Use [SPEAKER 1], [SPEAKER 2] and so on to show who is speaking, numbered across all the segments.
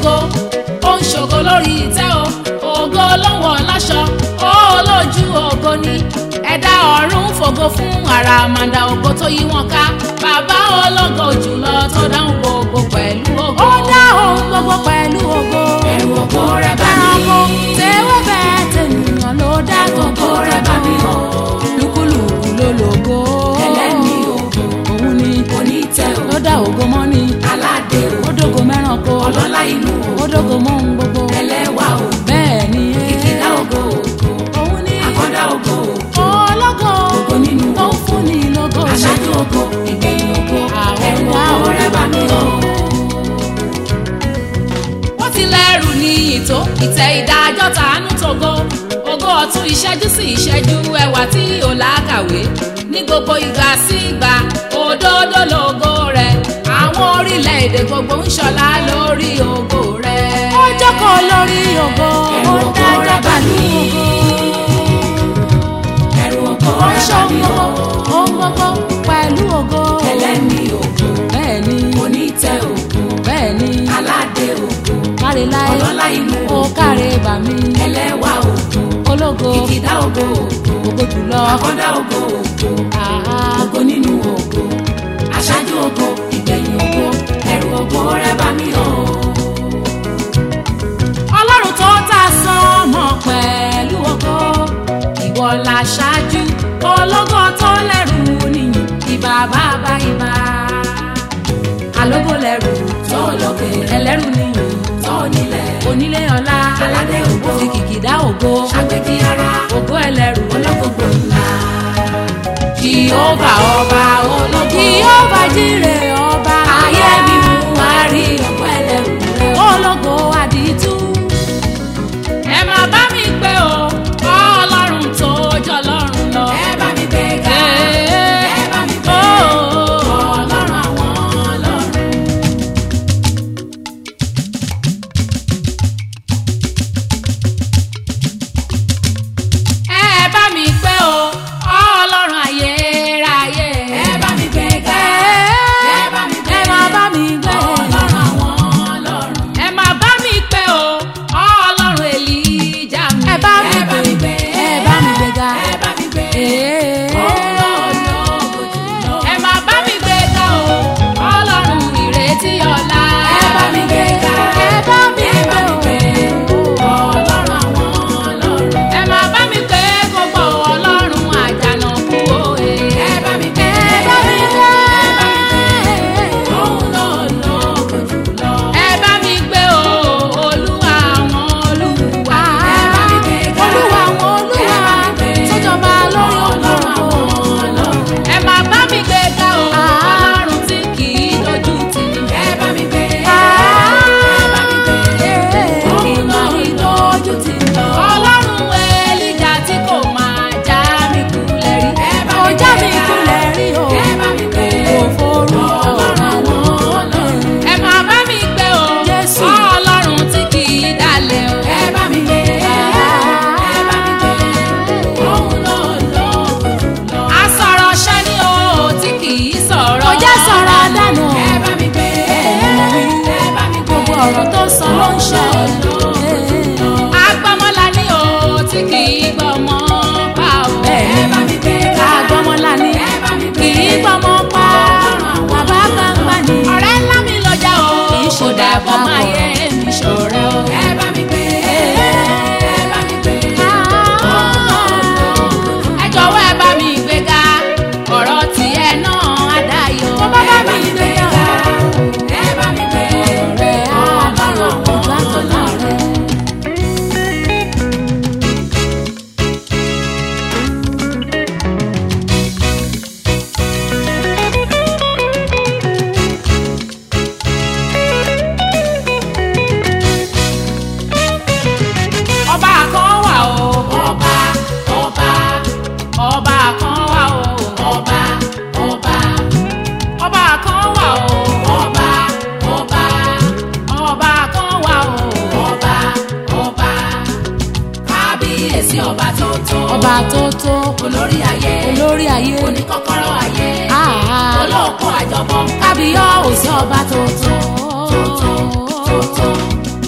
[SPEAKER 1] ògo ó ń ṣògo lórí ìtẹ́ o ògo ló ń wọ̀ láṣọ ó lójú ògo ni ẹ̀dá ọ̀run fògo fún àràmàǹdà ògo tó yí wọn ká bàbá ológo jùlọ tó dáhùn gbogbo pẹ̀lú ògo. ó dá ohun gbogbo pẹ̀lú ògo.
[SPEAKER 2] ẹ̀rù ògo rẹ̀ bá
[SPEAKER 1] ẹranko
[SPEAKER 2] mi.
[SPEAKER 1] tẹ́wọ́ bẹ́ẹ̀ tẹ̀nìyàn ló dá gbogbo rẹ̀ bá mi o. lúkúlùkù ló lògo.
[SPEAKER 2] ẹlẹ́ni ògo
[SPEAKER 1] òun ni
[SPEAKER 2] onítẹ̀ ògo
[SPEAKER 1] ló dá ògo mọ́ ni.
[SPEAKER 2] aládé
[SPEAKER 1] ó
[SPEAKER 2] ògo
[SPEAKER 1] dógo mẹ́ranko.
[SPEAKER 2] ọlọ́lá inú
[SPEAKER 1] ó
[SPEAKER 2] ògo
[SPEAKER 1] dógo mọ́ ohun gbogbo.
[SPEAKER 2] ẹlẹ́wà ògo
[SPEAKER 1] bẹ́ẹ̀ ni
[SPEAKER 2] ìkìlá ògo ògo
[SPEAKER 1] òun ni
[SPEAKER 2] àkọ́dá ògo ògo
[SPEAKER 1] ológo
[SPEAKER 2] ògo nínú
[SPEAKER 1] tó ń
[SPEAKER 2] ògo
[SPEAKER 1] fún ni lógo.
[SPEAKER 2] aṣáájú ògo ìgbẹ̀yìn ògo
[SPEAKER 1] Àwọn
[SPEAKER 2] ẹ̀rù
[SPEAKER 1] wá
[SPEAKER 2] ògo rẹ̀ bá mi o.
[SPEAKER 1] wọ́n ti lẹ́rù ní ìtó ìtẹ́ ìdájọ́ tàánú togo ògo ọ̀tún ìṣẹ́jú sí ìṣẹ́jú ẹwà tí ò lákàwé ní gbogbo ìgbà sí ìgbà òdodo lógo rẹ̀ àwọn orílẹ̀-èdè gbogbo ń ṣọlá lórí ògo rẹ̀. ó jókòó lórí ògo
[SPEAKER 2] Ẹ̀rù
[SPEAKER 1] ó
[SPEAKER 2] ògo
[SPEAKER 1] dájọ́
[SPEAKER 2] rẹ̀ bá
[SPEAKER 1] pẹ̀lú
[SPEAKER 2] mi.
[SPEAKER 1] ògo
[SPEAKER 2] ẹ̀rù ògo
[SPEAKER 1] ó ń
[SPEAKER 2] rẹ̀ bá
[SPEAKER 1] ṣọ́
[SPEAKER 2] mi o.
[SPEAKER 1] gbogbo ohun gbogbo pẹ̀lú ògo.
[SPEAKER 2] ẹlẹ́ni ògo
[SPEAKER 1] bẹ́ẹ̀ ni
[SPEAKER 2] onítẹ̀ ògo
[SPEAKER 1] bẹ́ẹ̀ ni
[SPEAKER 2] aládé ògo
[SPEAKER 1] káre láyé
[SPEAKER 2] ọlọ́lá inú
[SPEAKER 1] ó
[SPEAKER 2] ògo
[SPEAKER 1] káre bàmí
[SPEAKER 2] ẹlẹ́wà ògo
[SPEAKER 1] ológo
[SPEAKER 2] ìkìdá ògo ògo
[SPEAKER 1] ògo jùlọ.
[SPEAKER 2] àkọ́dá ògo ògo
[SPEAKER 1] Àá.
[SPEAKER 2] ògo nínú ògo aṣáájú ògo ìgbẹ̀yìn ògo ẹ̀rù ògo rẹ̀ bá mi o.
[SPEAKER 1] ọlọ́run tó ta sánmọ̀ pẹ̀lú ògo ìwọ la ṣáájú ológo tó lẹ́rù nìyí ìbà bàbá ìbà alógo lẹ́rù
[SPEAKER 2] tó lókè
[SPEAKER 1] ẹlẹ́rù nìyí
[SPEAKER 2] tó nílẹ̀
[SPEAKER 1] onílé ọlá
[SPEAKER 2] aládé ògo
[SPEAKER 1] fi kìkìdá ògo
[SPEAKER 2] ṣàgbékí ara
[SPEAKER 1] ògo ẹlẹ́rù
[SPEAKER 2] olókòkò ńlá
[SPEAKER 1] jehova ọba ológo jehova jíre ọba
[SPEAKER 2] ayé mi mú wá rí ògo ẹlẹ́rù rẹ̀ o.
[SPEAKER 1] ológo àdìtú. ẹ máa bá mi pé o ọlọ́run tó jọ lọ́run lọ.
[SPEAKER 2] ẹ bá mi gbé ga ẹ bá mi gbé ọlọ́run àwọn ọlọ́run.
[SPEAKER 1] ẹ bá mi pé o ọlọ́run ayérayé.
[SPEAKER 2] ẹ bá mi gbé ga ẹ bá mi gbé
[SPEAKER 1] ẹ máa bá mi gbé
[SPEAKER 2] ọlọ́run àwọn ọlọ́run.
[SPEAKER 1] ẹ máa bá mi pé o ọlọ́run èlíjà mi. ẹ bá mi
[SPEAKER 2] ẹ bá mi gbé
[SPEAKER 1] ẹ bá mi gbé ga.
[SPEAKER 2] ẹ bá mi gbé
[SPEAKER 1] Ee.
[SPEAKER 2] ọlọ́run jùlọ.
[SPEAKER 1] ẹ máa bá mi gbé ga o ọlọ́run ìrètí ọ̀la.
[SPEAKER 2] ẹ bá mi gbé ga
[SPEAKER 1] ẹ bá mi
[SPEAKER 2] ẹ bá mi
[SPEAKER 1] gbé
[SPEAKER 2] gbé
[SPEAKER 1] o.
[SPEAKER 2] ọlọ́run àwọn ọlọ́run.
[SPEAKER 1] ẹ máa bá mi pé gbogbo ọlọ́run àjànàkú òye.
[SPEAKER 2] ẹ bá mi gbé
[SPEAKER 1] ẹ bá mi gbé.
[SPEAKER 2] òun náà lóko jùlọ.
[SPEAKER 1] ẹ bá mi gbé o olúwa àwọn olúwa.
[SPEAKER 2] ẹ bá mi gbé ga
[SPEAKER 1] olúwa àwọn olúwa
[SPEAKER 2] ẹ bá mi gbé
[SPEAKER 1] sọjọba lórí
[SPEAKER 2] ọlọ́run
[SPEAKER 1] òkú.
[SPEAKER 2] àwọn ọlọ́run.
[SPEAKER 1] ẹ máa bá mi gbé ga o ọlọ́run tí kì í dojú tì í.
[SPEAKER 2] ẹ bá mi gbé ẹ bá mi gbé òun náà lójú ti lọ.
[SPEAKER 1] ọlọ́run elija tí kò máa já mi kulẹ̀ rí.
[SPEAKER 2] ẹ bá
[SPEAKER 1] kò
[SPEAKER 2] mi
[SPEAKER 1] já
[SPEAKER 2] gbé
[SPEAKER 1] mi
[SPEAKER 2] ga
[SPEAKER 1] kulẹ̀ rí o.
[SPEAKER 2] ẹ bá mi gbé
[SPEAKER 1] kò forúkọ
[SPEAKER 2] ọlọ́run àwọn ọlọ́run.
[SPEAKER 1] ẹ máa bá mi gbé o Jésù.
[SPEAKER 2] ọlọ́run tí kì í dalẹ̀ o.
[SPEAKER 1] ẹ bá mi gbé ẹ bá mi gbé
[SPEAKER 2] òun ló lóko jùlọ.
[SPEAKER 1] asọ̀rọ̀ ṣẹ́ ni o tí kì í sọ̀rọ̀.
[SPEAKER 2] Kò jẹ́ sọ̀rọ̀
[SPEAKER 1] dànù.
[SPEAKER 2] ẹ bá mi gbé ẹ bá mi gbé
[SPEAKER 1] gbogbo ọ̀rọ̀ tó sọ ló ń ṣe. agbọ́mọlá ni o tí kì í gbọ́mọ pa o.
[SPEAKER 2] ẹ bá mi gbé
[SPEAKER 1] agbọ́mọlá ni
[SPEAKER 2] ẹ bá mi
[SPEAKER 1] kì
[SPEAKER 2] gbé
[SPEAKER 1] í gbọ́mọ pa. bàbá gbangba ni. ọ̀rẹ́ ńlá mi lọ́jà o. kì í ṣe dàbọ̀ máa yẹ mi ṣọ̀rẹ́ o.
[SPEAKER 2] ẹ bá mi gbé ẹ bá mi gbé
[SPEAKER 1] ẹ jọ̀wọ́ ẹ bá mi gbéga ọ̀rọ̀ tiẹ̀ náà á dayọ̀. tó bá bá mi gbéga
[SPEAKER 2] ẹ bá mi gbé
[SPEAKER 1] ọ̀rẹ́ á dayọ̀ ọ̀gá tó náà rẹ̀. ọba kan wà o
[SPEAKER 2] ọba ọba
[SPEAKER 1] ọba kan wà o
[SPEAKER 2] ọba ọba
[SPEAKER 1] ọba kan wà o
[SPEAKER 2] ọba ọba
[SPEAKER 1] ọba kan wà o
[SPEAKER 2] ọba ọba kábíyèsí ọba tó tó
[SPEAKER 1] ọba tó tó
[SPEAKER 2] olórí ayé
[SPEAKER 1] olórí ayé
[SPEAKER 2] oníkọ́kọ́rọ́ ayé
[SPEAKER 1] Ah.
[SPEAKER 2] olóòkun àjọbọ
[SPEAKER 1] kábíyọ̀ òsì ọba tó tó
[SPEAKER 2] tó tó tó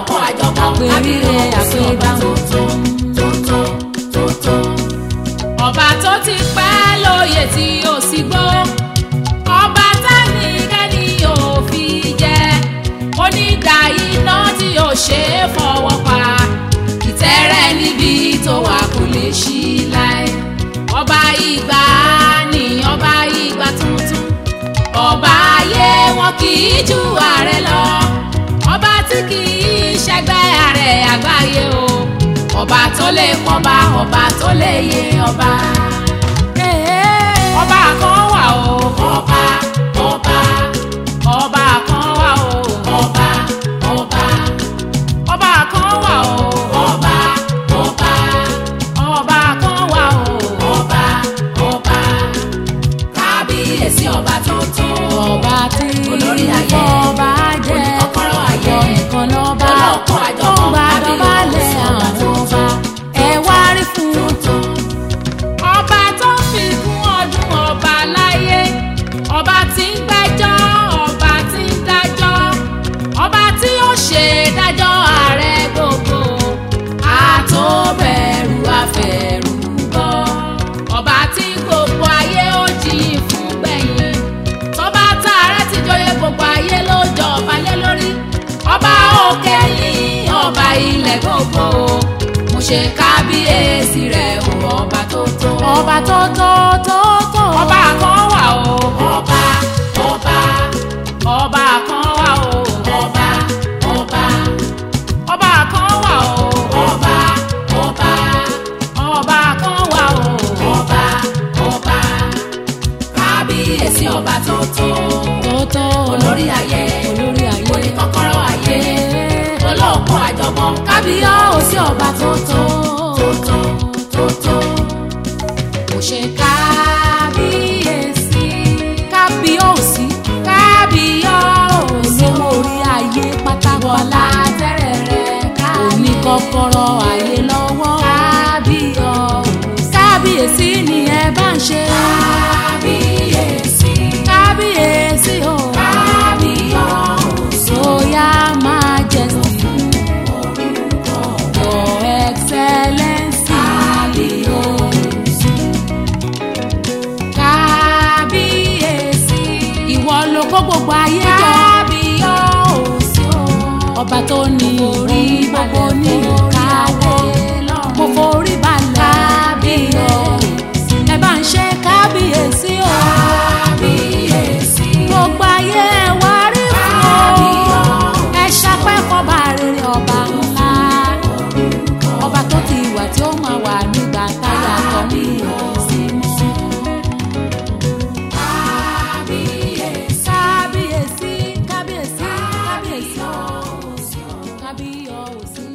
[SPEAKER 1] olóòkun àjọpọ̀
[SPEAKER 2] Àpèrire,
[SPEAKER 1] kábíyèsí ọba tó tó tó tó tó tó. ọba tó ti pẹ́ lóye tí ó sì gbó ọba tẹ́nikẹ́ni ò fi jẹ onídà iná tí ò ṣe é fọwọ́ pa ìtẹ́rẹ́ níbi tó wà kò lè ṣí láé ọba ìgbà ni ọba ìgbà tuntun ọba ayé wọn kì í ju ààrẹ lọ ọba tí kì í ṣẹgbẹ́ ààrẹ àgbáyé o ọba tó lè pọ́nba ọba tó lè yé ọba ọba kan wà o ọba ọba ọba kan wà o ọba ọba ọba kan wà o ọba ọba ọba kan wà o ọba ọba kábíyèsí ọba tuntun
[SPEAKER 2] ọba tí
[SPEAKER 1] olórí ayé
[SPEAKER 2] ọba jẹ́
[SPEAKER 1] oníkọ́kọ́rọ́ ayé
[SPEAKER 2] nìkan lọ́ba
[SPEAKER 1] olóòkun
[SPEAKER 2] tó
[SPEAKER 1] àjọpọ̀
[SPEAKER 2] ń gba dọ̀bálẹ̀
[SPEAKER 1] kábíyèsí ọba
[SPEAKER 2] àwọn ọba
[SPEAKER 1] tuntun.
[SPEAKER 2] ẹ wá rí fún un.
[SPEAKER 1] ọba tó fi kún ọdún ọba láyé ọba tí ń gbẹ́jọ́ ọba tí ń dájọ́ ọba tí ó ṣe dájọ́ ààrẹ gbogbo àtòbẹ̀rù àfẹ̀rù bọ́ ọba tí gbogbo ayé ó jiyìn fún gbẹ̀yìn tọ́ba tààrẹ ti jọyè gbogbo ayé ló jọba lé lórí ọba òkè yìí ọba ilẹ̀ gbogbo mo ṣe kábíyèsí rẹ̀ o ọba tó tó
[SPEAKER 2] ọba tó tó tó tó.
[SPEAKER 1] ọba kan wà o ọba ọba ọba kan wà o ọba ọba ọba kan wà o ọba ọba ọba kan wà o ọba ọba kábíyèsí ọba tó tó
[SPEAKER 2] tó tó.
[SPEAKER 1] olórí ayé
[SPEAKER 2] olórí ayé.
[SPEAKER 1] oníkọ́kọ́rọ́ ayé olóòkun àjọpọ̀ kábíyèsí ọba tó tó tó tó tó tó kò ṣe kábíyèsí
[SPEAKER 2] kábíyèsí
[SPEAKER 1] kábíyèsí
[SPEAKER 2] olówó orí ayé pátákọ́lá
[SPEAKER 1] tẹ́rẹ̀ rẹ̀
[SPEAKER 2] òní kọ́kọ́rọ́ ayé lọ́wọ́
[SPEAKER 1] kábíyèsí
[SPEAKER 2] kábíyèsí ni ẹ bá ń ṣe
[SPEAKER 1] kábíyèsí
[SPEAKER 2] kábíyèsí o
[SPEAKER 1] kábíyèsí
[SPEAKER 2] royal majesty your excellency
[SPEAKER 1] kábíyèsí
[SPEAKER 2] ìwọ ló kó gbogbo ayé jọ
[SPEAKER 1] kábíyèsí
[SPEAKER 2] ọba tó ní orí gbogbo ní ìkáwọ́ mo forí balẹ̀
[SPEAKER 1] kábíyèsí
[SPEAKER 2] ẹ bá ń ṣe kábíyèsí o
[SPEAKER 1] kábíyèsí
[SPEAKER 2] gbogbo ayé ẹ wá rí fún o ẹ ṣapẹ́ fọba rere ọba ńlá ọba tó ti wà tí ó máa wà nígbà táyà tó ní ìrọ̀sí mọ́. kábíyèsí kábíyèsí kábíyèsí kábíyèsí kábíyèsí.